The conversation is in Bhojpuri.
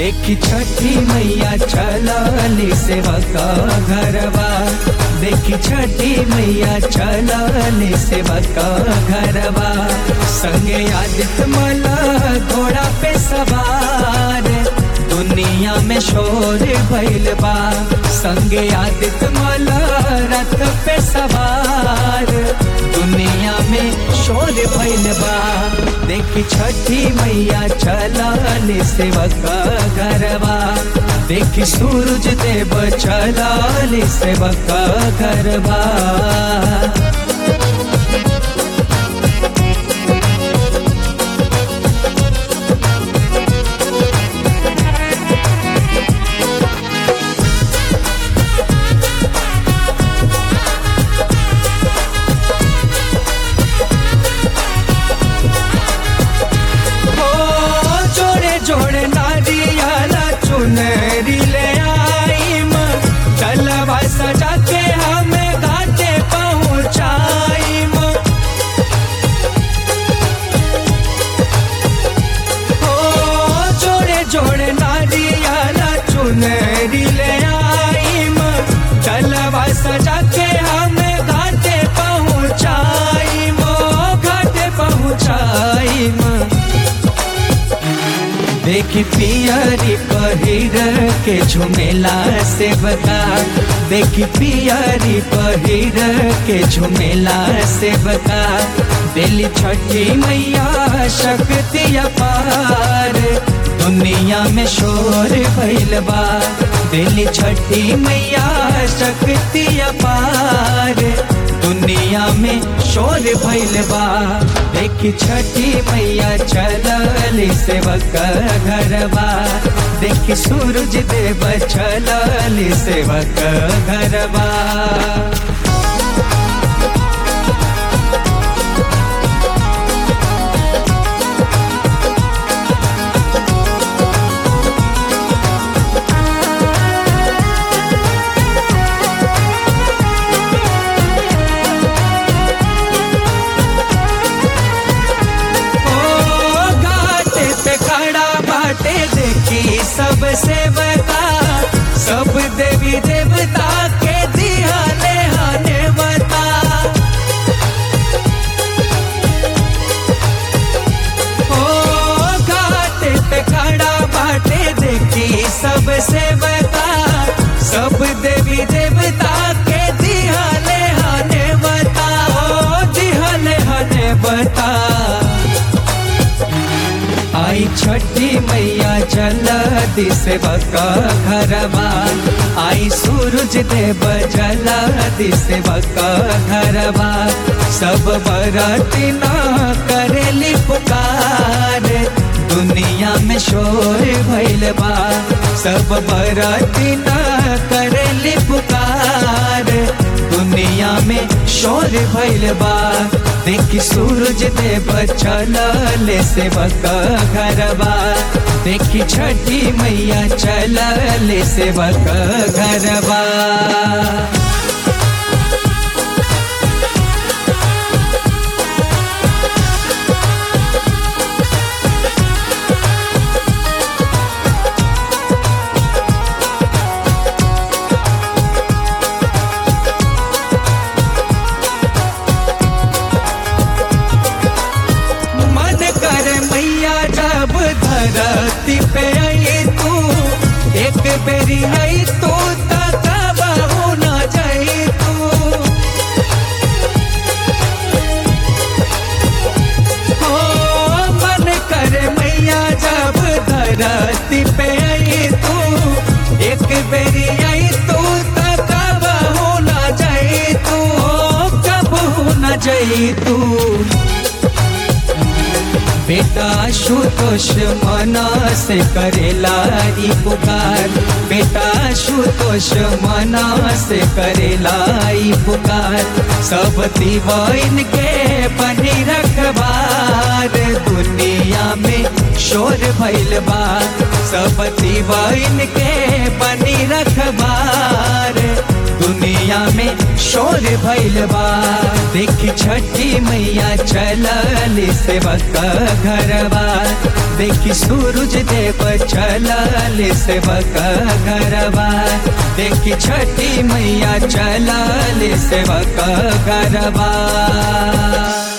देखी छठी मैया चलली सेवका घरवा देखी छठी मैया चलली सेवका घरवा संगे आदित्य मला घोड़ा पे सवार दुनिया में शोर भइल बा संगे आदित्य मला रथ पे सवार दुनिया में शोर भइल बा देखी छठी मैया चलल सेवका घरवा देखी सूरज देव चलल सेवका घरवा हो जोड़े जोड़े नारियाला चुनरी ले आईम चलवा सजा के हमें घाटे पहुँचाईम हो जोड़े जोड़े नारियाला चुनरी ले आईम चलवा सजा के हमें घाटे पहुँचाईम घाटे पहुँचाईम देखी पियरी पहिर के झुमेला सेवका देखी पियरी पहिर के झुमेला सेवका दिल छठी मैया शक्ति अपार दुनिया में शोर भइल बा दिल छठी मैया शक्ति अपार दुनिया में शोर भइल बा देखी छठी मैया चलल सेवक घरवा देखी सूरज देव चलल सेवक घरवा ओ घाट पे खड़ा बाटे देखी सब सेवका सब देवी देवता के दिहाने हाने बता ओ घाट पे खड़ा बाटे देखी सब सेवका सब देवी देवता के दिहाने हाने बता ओ दिहाने हाने बता आई छठी मैया चल दिसेवका घरवा आई सूरज देव जल दिसेवका घरवा सब बरतिना करेली पुकार दुनिया में शोर भइल बा सब बरतिना करेली पुकार दुनिया में शोर भइल बा देखी सूरज देव चलल सेवक घरवा देखी छठी मैया चलल सेवक घरवा मन कर मैया जब धरती पे आई तू एक बेरी आई तू तब न जाई तू हो मन कर मैया जब धरती पे आई तू एक बेरी आई तू तब न जाई तू कब न जाई तू बेटा शुतोष मना से करेला ई पुकार बेटा शुतोष मना से करेला ई पुकार सब दीवाइन के बनी रखबार दुनिया में शोर भइल बा सब दीवाइन के बनी रखबार दुनिया में शोर भइल बा देख छठी मैया चलल सेवक घरवा देखी सूरज देव चलल सेवक गरबा देखी छठी मैया चलल सेवक गरबा